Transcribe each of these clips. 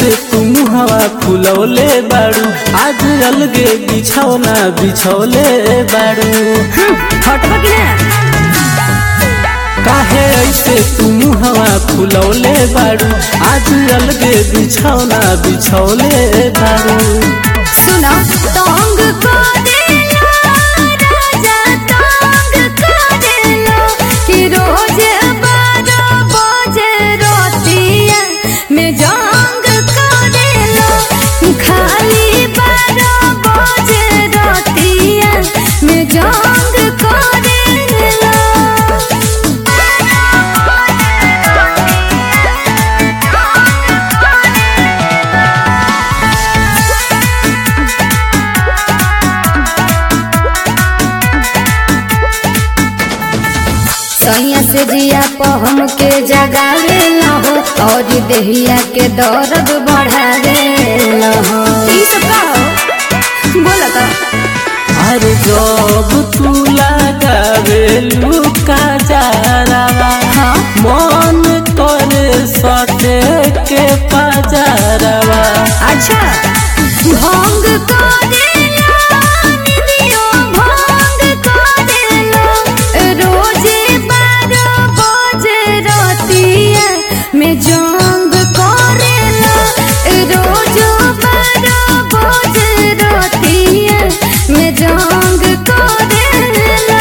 ऐसे तुम हवा फुलौले बाड़ू आज अलगे बिछौना बिछौले बाड़ू हटबा कि ना काहे ऐसे तुम हवा फुलौले बाड़ू आज अलगे बिछौना बिछौले बाड़ू सुना तंग करेला राजा तंग करेला कि रोज बारह बजे रोतिया में जंग करेला खाली बारह बजे रोतिया में जंग करेला सैया से जिया पहम के जगावे न हो और देहिया के दर्द बढ़ावे न हो ई सब का हो बोला का अरे जब तू लगावे लुका जारावा हाँ मन करे सटे के पजारावा अच्छा भंग करेला निदियो भंग करेला रोजे बारह बजे रतिया में जंग करेला रोज बारह बजे रतिया में जंग करेला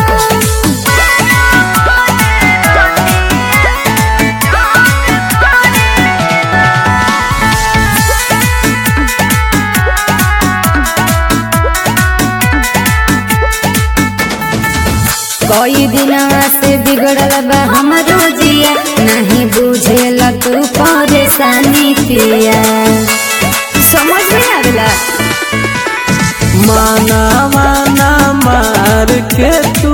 कई दिनवा से बिगड़ल बा हमरो जिया नहीं बुझेल तू परेशानी पिया समझ में आवेला माना माना मार के तू